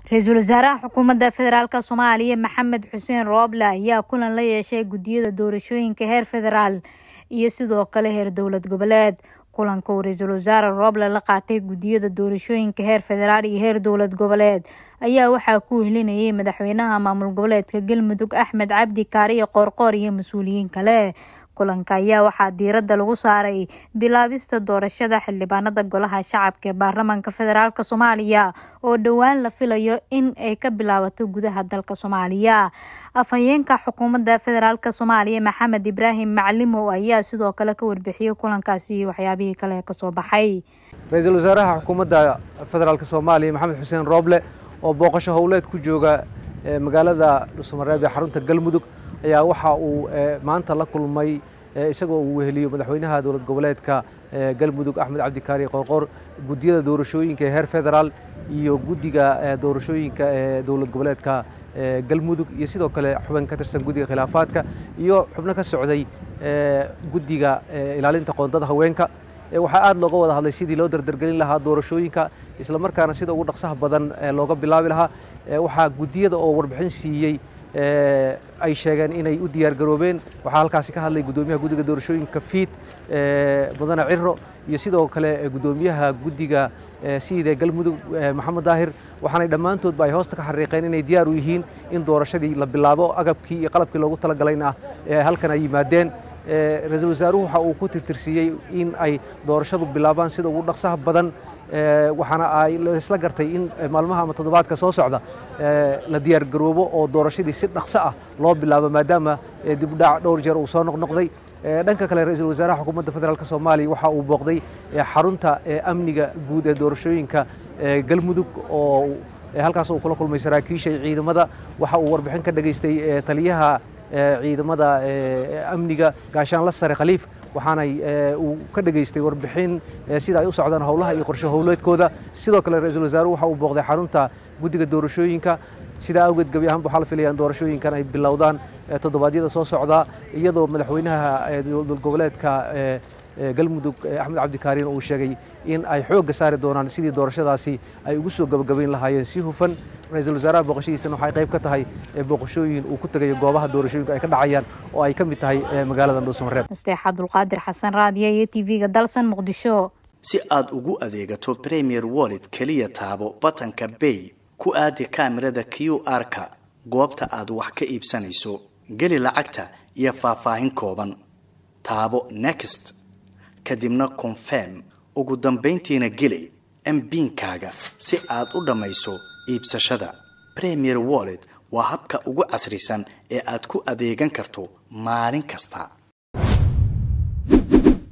ra-iisul wasaaraha xukuumadda federaalk soomaaliya maxamed xuseen rooble ayaa kulan la yeeshay guddiyada doorashooyinka heer federaal iyo sidoo kale heer dowlad goboleed kulanka uu ra-iisul wasaare rooble la qaatay guddiyada doorashooyinka heer federaal iyo heer dowlad goboleed ayaa waxaa ku wehelinayay madaxweynaha maamul goboleedka galmudug axmed cabdi kaariyo qoorqoor iyo mas-uuliyiin kale kulanka ayaa waxaa diiradda lagu saaray bilaabista doorashada xildhibaanada golaha shacabka ee baarlamaanka federaalk soomaaliya oo dhowaan la filayo in ay ka bilaabato gudaha dalka soomaaliya afhayeenka xukuumadda federaalk soomaaliya maxamed ibraahim maclimow ayaa sidoo kale ka warbixiyey kulankaasi iyo waxyaabihii kale kasoo baxay ra-iisul wasaaraha xukuumadda federaalk soomaaliya maxamed xuseen rooble oo booqasho howleed ku jooga magaalada dhuusamareeb ee xarunta galmudug ayaa waxa uu maanta la kulmay isagoo uu weheliyo madaxweynaha dowlad goboleedka galmudug axmed cabdikaari qoorqoor guddiyada doorashooyinka ee heer federaal iyo guddiga doorashooyinka ee dowlad goboleedka galmudug iyo sidoo kale xubin ka tirsan guddiga khilaafaadka iyo xubno ka socday guddiga ilaalinta qoondada haweenka waxaa aad looga wada hadlay sidii loo dardargelin lahaa doorashooyinka isla markaana sida ugu dhaqsaha badan looga bilaabi lahaa waxaa guddiyada oo warbixin siiyey ay sheegeen inay u diyaar garoobeen waxaa halkaasi ka hadlay guddoomiyaha guddiga doorashooyinka fiid mudane ciro iyo sidoo kale guddoomiyaha guddiga siida galmudug maxamed daahir waxaanay dhammaantoodba ay hoosta ka xariiqeen inay diyaar u yihiin in doorashadii la bilaabo agabkii iyo qalabkii loogu talagalayna halkan ay yimaadeen ra-iisul wasaaruhu waxa uu ku tirtirsiiyey in ay doorashadu bilaabaan sida ugu dhaqsaha badan waxaana ay isla gartay in maalmaha ama toddobaadka soo socda la diyaar garoobo oo doorashadii si dhaqso ah loo bilaabo maadaama dibdhac dhowr jeer uu soo noqnoqday dhanka kale ra-iisul wasaaraha xukuumadda federaalk soomaaliya waxa uu booqday xarunta amniga guud ee doorashooyinka galmudug oo halkaas uu kula kulmay saraakiisha ciidamada waxa uu warbixin ka dhageystay taliyaha ciidamada amniga gaashaanla sare khaliif waxaanay uu ka dhageystay warbixin sida ay u socdaan howlaha iyo qorshe howleedkooda sidoo kale ra-iisul wasaaruhu waxa uu booqday xarunta guddiga doorashooyinka sidaa awgeed gebi ahaanba waxaa la filaya in doorashooyinkan ay bilowdaan toddobaadyada soo socdaa iyadoo madaxweynaha dowlad goboleedka galmudug axmed cabdikaariin uu sheegay in ay xoogga saari doonaan sidii doorashadaasi ay ugu soo gabagabayn lahaayeen si hufan ra-iisul wasaaraha booqashadiisana waxay qayb ka tahay booqashooyin uu ku tegayo goobaha doorashooyinka ay ka dhacayaan oo ay ka mid tahay magaalada dhuusamareeb nasteex cabdulqaadir xasan raadiya iyo t v-ga dalsan muqdisho si aad ugu adeegato premier wallet keliya taabo batanka bay ku aadi kaamirada q r-ka goobta aad wax ka iibsanayso geli lacagta iyo faahfaahin kooban taabo next kadibna confirm ugu dambayntiina geli mbiinkaaga si aad u dhammayso iibsashada premier wallet waa habka ugu casrisan ee aad ku adeegan karto maalin kasta